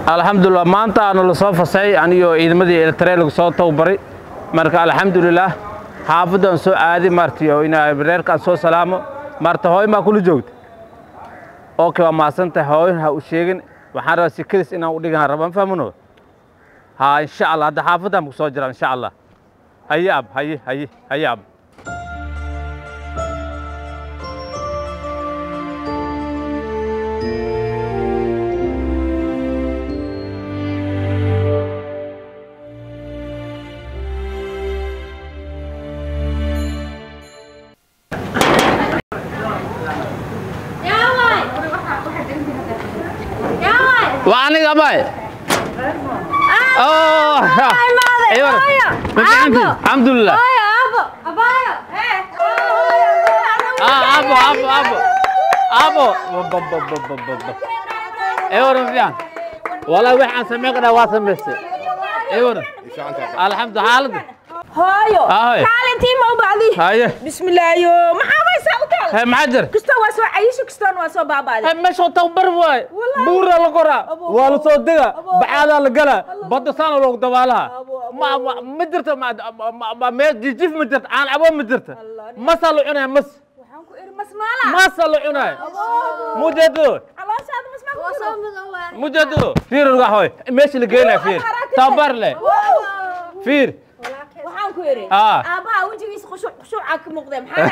alxamdulilah maanta aanu la soo fasay anigoo ciidamadii eltare lagu soo tababaray marka alxamdulilah xaafaddan soo aadi marti oo inaa reerkaan soo salaamo marta hooyin baa kula joogta okay waa mahadsantahay hooyin ha u sheegin waxaan rabaa sikadiis inaan u dhigan raba ma fahmino ha insha allah hadda xaafaddan ku soo jira insha allah haye ab haye haye haye ab waa aniga abay Oh, ايوه الحمد لله اه ابو ابو ابو ابو ايوه رفيان والله وحان سمعنا واسمسي ايوه الحمد لله حالد hooyo Ahoy. kaalintii ma u bacdi هاي bismillaayo maxaa baysaa u taal هاي معجر kasta waa soo cayisho kastoona waa soo baabaaday هاي مش توبر واي والله. بورا لقرا أبو. ولا صدقة أبو. بعد القلا الله. بده سنة لو دوالها أبو. أبو. ما ما مدرت ما ما ما ما جيف مدرت انا ابو مدرت الله. ما صلوا عنا مس waxaan ku iri masmaala ما صلوا عنا مجدو calooshaada masmaa ku jiro مجدو فير القهوة ماشي لقينا فير تبر له فير waxaan ku iri Ah. aabbaha wejigiisa khushuuc khushuucaa ka muuqdee maxaa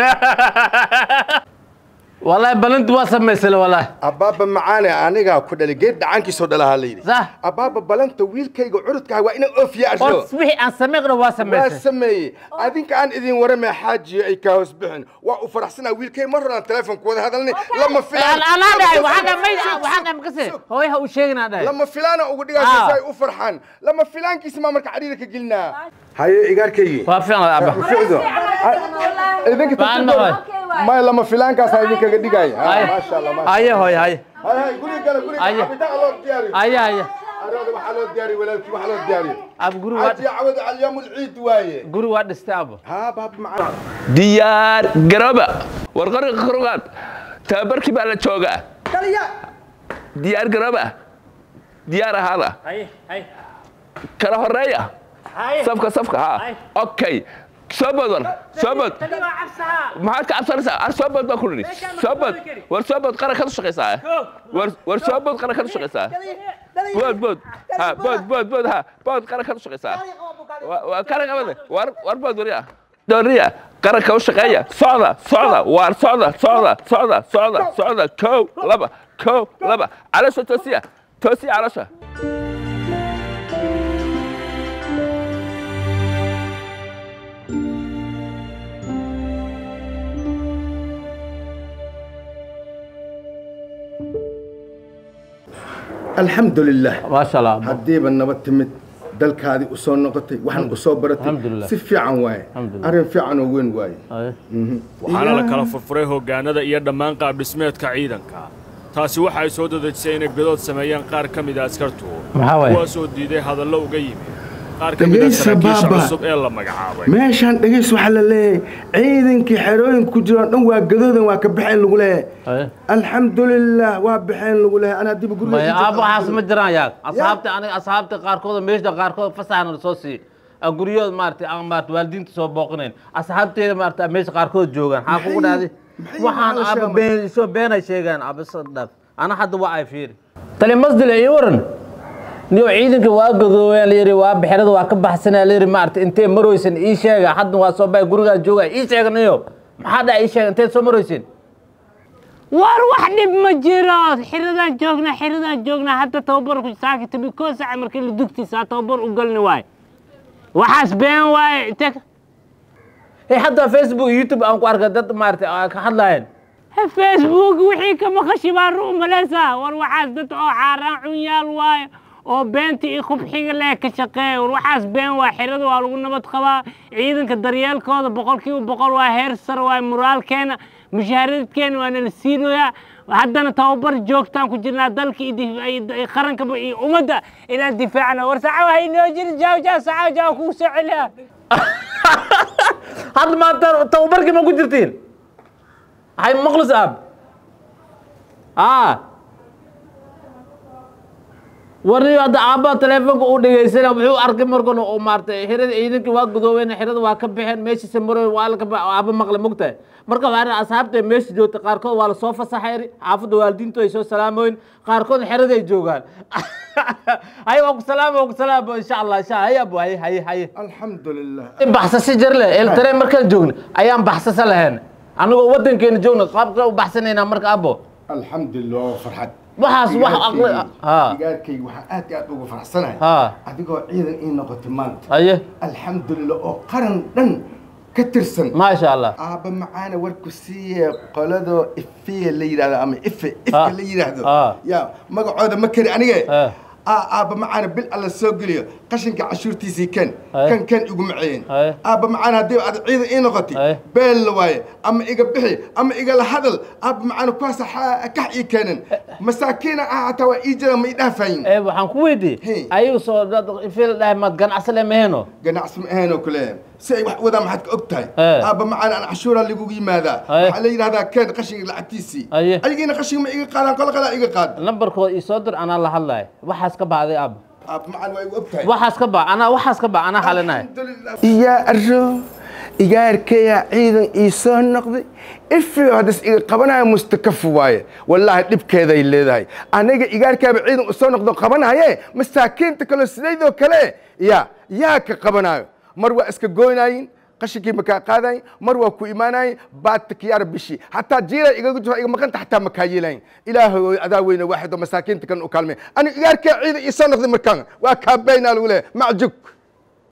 dhacay والله بلنت واسم مثل والله abbaaba macaane anigaa ku dhalay geed dhacaankiisoo dhalahaa la yidhi صح abbaaba balanta wiilkayga curudkaha waa inaan oofiya arsho اصبحي ان سمعنا واسم waa مثل sameeyey adinka aan idin waramaya xaajiyo ay kaa hoos bixin waa u faraxsanaa wiilkay mar horaan telefonka wada hadalnay lama filaan انا داعي وحنا ما وحنا مكسر هو هو شيءنا داعي lama filaana ugu Ah. dhigaa si ay u farxaan lama filaankiisa maa marka cadhiida ka gelinaa haye igaarkaygii وافقنا ابا ficdo idinka Baan maqlay. may lama filaankaasa idinkaga dhigaya Ay. maasha allah maasha هيا هوي هيا hay hay guriga gala guriga Ay. cabitaan loo diyaariyo هيا هيا arooda waxaa loo diyaariyo walaalkii waxaa loo diyaariyo اب غرو عادي عود على اليوم العيد وايه غرو واد استابو ها باب معنا diyaar garooba warqarka karogaad tababarkii baa la joogaa diyaar garooba diyaar ahaada هيا هيا kala horeeya هيا safka safka ha okay soo bood war soo bood maxaad ka cabsanaysaa ar soo bood baa ku nidhi soo bood war soo bood qarankaad u shaqaysaa war war soo bood qarankaad u shaqaysaa bood bood ha bood bood bood ha bood qarankaad u shaqaysaa Wa- waa qaranka wada war war bood wariya dooriya qaranka u shaqeeya socda socda waar socda socda socda socda socda kow laba kow laba caloosha toosiya toosiya caloosha الحمد لله ما شاء الله هديبا نبت تمت dalkaadii u soo noqotay waxaan u soo baratay Alhamdulillah. si fiican waaye Alhamdulillah. arrin fiican oo weyn waaye waxaana la kala furfuray hoggaanada iyo dhammaan qaabdhismeedka ciidanka taasi waxa ay soo dadejisay inay godood sameeyaan qaar ka mid a askartu maxaa waaye? kuwaasoo diiday hadallo uga yimi qaar ka mid a Dhegaysa, saraakiisha baaba. cusub ee la magacaabay meeshaan dhegays waxaa la leeyahay ciidankii xerooyinka ku jiraan dhan waa gadoodan waa ka baxeen lagu leeyahay هيا alxamdulilah waa baxeen lagu leeyahay anaa dib guriga ما ku jirta. ابو حاس ما جران ياك اصحابتي انا اصحابتي قاركود ميشدا قاركود فسحنا سو سي guryood maartay aan maartay waalidiinta soo booqanayn asxaabteeda maartay meesha qaarkood joogaan maxaa kugu dhacday maxay waxaan nolosha aba ma- been soo beenay sheegaan aba sadaf ana hadda waa ay fiiri tali masdile ii waran niyo ciidanka waa gadoobeen la yiri waa bixirada waa ka baxsanaa la yiri maartay intee marooysan ii sheega hadda waa soo bay gurigaa jooga ii sheega niyo maxaa dhacay ii sheega intee soo marooysan war wax dhib ma jiro xiradaan joognaa xiradaan joognaa hadda tababarku saakita bikoo saaca markii la dugtiisaa tababar u galni waaye waxaas been waaye inte hey hadda facebook iyo youtube aan ku arkay dad maartay oo ka hadlaayeen facebook wixii ka maqashi baa ruu malaysaa war waxaas dad oo caaraan cunyaal waaye oo beenta iyo khubxiga leh ka shaqeeya war waxaas been waa xirada waa lagu nabad qabaa ciidanka daryeelkooda boqolkiiba boqol waa heer sare waa muraalkeena mushahaaradkeena waa nala siinoyaa haddana tababar joogtaan ku jirnaa dalka iyo dif- iyo- iyo qarankaba iyo ummadda inaan difaacna war saca wahay noo jiri jaaw jaaw saca jaaw kuu soo celiya hadda maanta tababarkii ma ku jirtiin hay maqlis aab aa warniyo hadda aabbaha teleefonka uu dhegeysana wuxuu arkay markana uu maartay xirada ciidankii waa gudoobeen xirada waa ka baxeen meeshiisa maroy waa la ka ba aabba maqle mogtahay marka waxaa ri asxaabta meesha joogta qaarkood waa lasoo fasaxay xaafadda waalidiintu ay soo salaamoyin qaarkood xerada ay joogaan hay waa ku salaamo waa ku salaamo insha allah insha allah hay abo hay hay hay alxamdulilah baxsasi jar leh eltare markaan joogna ayaan baxsasa lahayn anagoo wadankeena joogna qaabka u baxsanaynaa marka abo alxamdulilah waa farxad waxaas wax aqli ha digaarkayga waxaan aad iyo aad ugu faraxsanahay ha adigoo ciidan ii noqotay maanta haye alxamdulilah oo qaran dhan ka tirsan maasha allah aabba macaana warku siiye qoladoo ifiya la yidhahdo ama ife ifka Ah. la yidhaahdo Ah. ya magacooda ma kari anige Ah. Aa, aabba macaana bil alla soo geliyo qashinka cashuurtiisii kan Ay. kan kan igu maceyn Ay. aabba macaana haddii aad ciidan ii noqotay Ay. beel la waaye ama iga bixi ama igala hadal aabba macaana kuwaasa xa- kax ii keenan masaakiina ah hataa waa ii jira ma ii dhaafayin ee waxaan ku weydiiyey Hey. ayagu soo dad ifil dhahay maad ganacsi le meheno ganacsi ma ahayn oo kale si ay wax wadaan maxaad ka og tahay Eh. aabba macaan aan cashuuraa lagugu yimaadaa Eh. waxaa la yidhahdaa keen qashinka lacagtiisii Aye. ayagiina qashinka ma iga qaadaan qola qalaa iga qaad nambarkooda ii soo dir anaa la hadlayo waxaas ka bacday aab aabba macaan waa igu og tahay waxaas ka bac anaa waxaas ka bac anaa xalinahay iyaa arro igaarkaya ciidan ii soo noqday ifiyo haddas iga qabanaya mustakafu waaye wallaahi dhibkeeday leedahay aniga igaarkaaba ciidan u soo noqdo qabanaye masaakiinta kale sidaydoo kale ya yaa ka qabanayo mar waa iska goynaayin qashinkii makaa qaadayin mar waa ku imaanayin baadta kiyaara bishi hataa jiira igaga jiro iga maqanta hataa makaa yeelayin ilaahay adaa weyne waaxid oo masaakiinta kan u kaalmay aniga igaarkaa ciidan ii soo noqday markaan waa kaabaynaa lagu leeyahay macjug